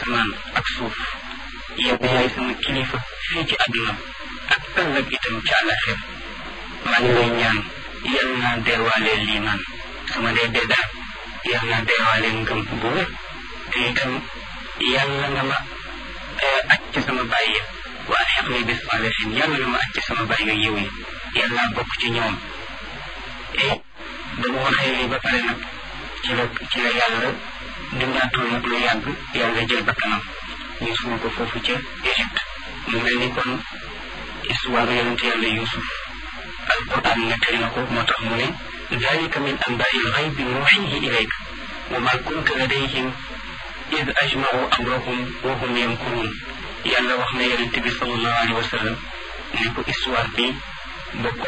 asamaan ak suuf yow yaay sama kilifa fii ci àdduna ak ëllëg itam ci àllaxir maa ngi lay ñaan yal naa deewaale liimaan sama dee dee daal yal naa deewaale ngëm bu wér te itam yàlla nga ma aj ci sama bàyyi ya waa xeq ni bis saalihin yàlla nga ma aj ci sama bàyyi yiw yi yal naa bokk ci ñoom et ba mu waxee lii ba pare nag ci la ci la yàlla dundaatul nag lu yàgg yàlla jël bakkanam ñu suul ko foofu ca Égypte mu mel ni kon histoire yonent yàlla Yuusuf alquran nettali na ko moo tax mu ne dalika min anbaai lxaybi nuuxihi ilayk wa ma kunta ladayhim id ajmacu amrahum wa hum yamkuruun yàlla wax na yonent bi sallallahu alayhi wa sallam ne ko histoire bi bokk